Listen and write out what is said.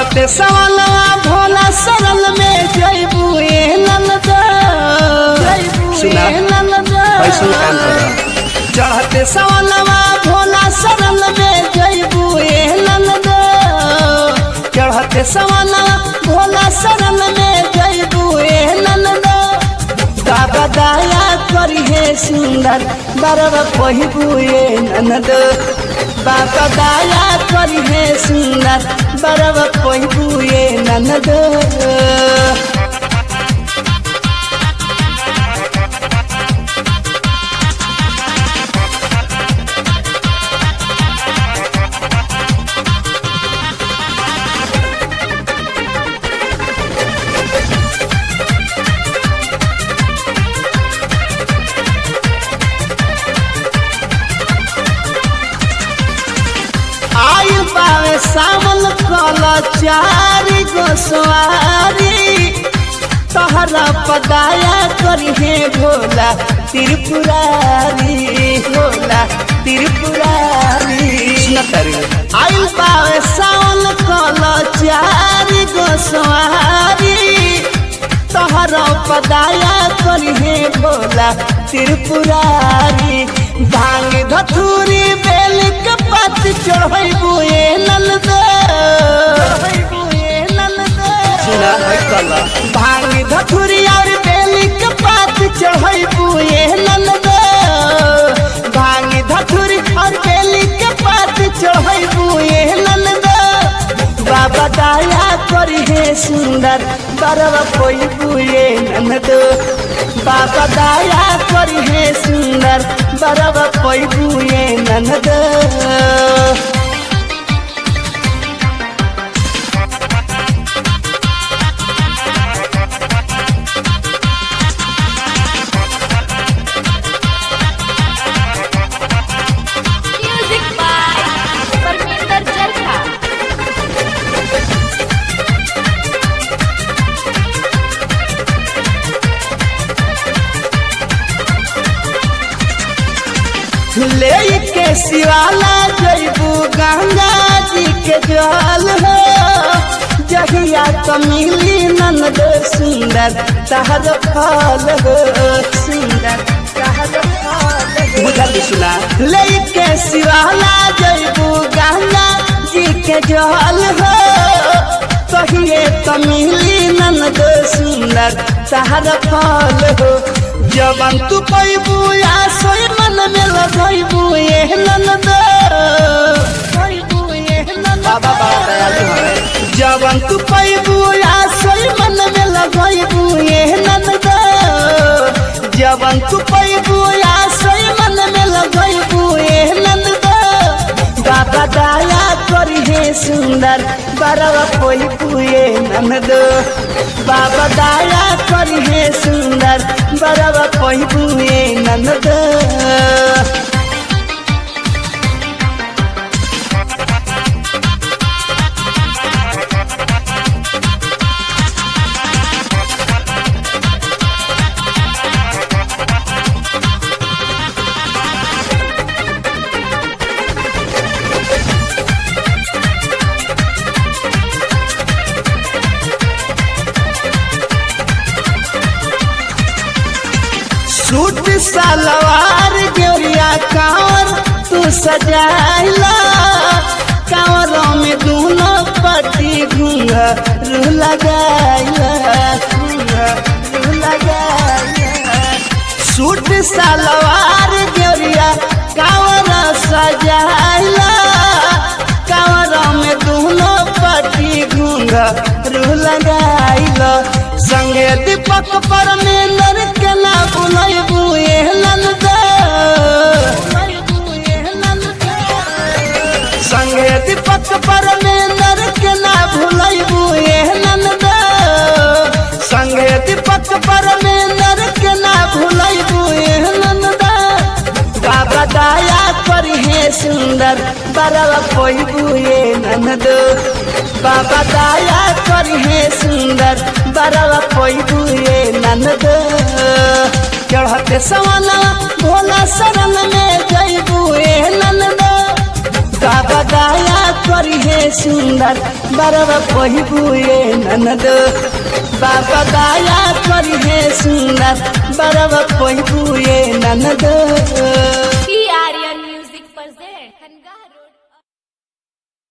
चढ़ते सवालवा भोला सरल में जैबू ए नंद सुना, ऐसन काम करा। चढ़ते सवालवा भोला सरल में जैबू ए नंद चढ़ते सवालवा भोला सरल में जैबू ए नंद बाबा दया करी हे सुंदर बरवा पहिबू ए ननद बाबा दया करी हे सुंदर बरवा पहिबू ए ननद आयु पावे सावन कल चारी गोसवारी तहरा पदाया करी हे भोला त्रिपुरारी भोला त्रिपुरारी सुना तारी आयु पावे सावन कल चारी गोसवारी तहरा पदाया करी हे भोला त्रिपुरारी भांग धथुरी बेल के पत चढ़ैबू ए नंद सुना है कला भांग धथुरी और बेल के पत चढ़ैबू ए नंद भांग धथुरी और बेल के पत चढ़ैबू ए नंद बाबा दया करी हे सुंदर बरवा कोई बुए ननद बाबा दया करी हे सुंदर बरवा कोई बुए ननद Music by Parminder Jalka. ले के शिवाला जैबू गंगा जी के जल हो जहिया तो मिली ननद सुंदर तहर फल हो सुंदर तहर फल हो बुझल सुना लेके शिवाला जैबू गंगा जी के जल हो कहिए तो मिली ननद सुंदर तहर फल हो जवन तू पैबू या सोई मन में लगैबू ए ननद बाबा बड़ा दयालु है जवन तू पैबू या सोई मन में लगैबू ए ननद जवन तू पैबू या सोई मन में लगैबू ए ननद बाबा दया करी हे सुंदर बरवा पैबू ए ननद बाबा दया करी हे सुंदर बरवा पैबू ए ननद सूट सलवार गेरिया कांवर तू सजाइला कांवरों में दोनों पट्टी घुंघरू लगाइला घुंघरू लगाइला सूट सलवार गेरिया कांवर सजाइला कांवरों में दोनों पट्टी घुंघरू लगाइला संगे दीपक परमेंद्र के ना बुलाइबू ए नंद संगे दीपक परमेंद्र के ना भुलाइबू ए नंद संगे दीपक परमेंद्र के ना भुलाइबू ए नंद बाबा दया करी हे सुंदर बरवा कोइबू ए ननद बाबा दया करी हे सुंदर बरवा कोइबू ए ननद चढ़ते सवाना भोला शरण में जैबू ए ननद बाबा दया कर करी है सुंदर बरवा पहिबुए ननद बाबा दया करी है सुंदर बरवा पहिबुए ननद पी आर्यन म्यूजिक present खनगा रोड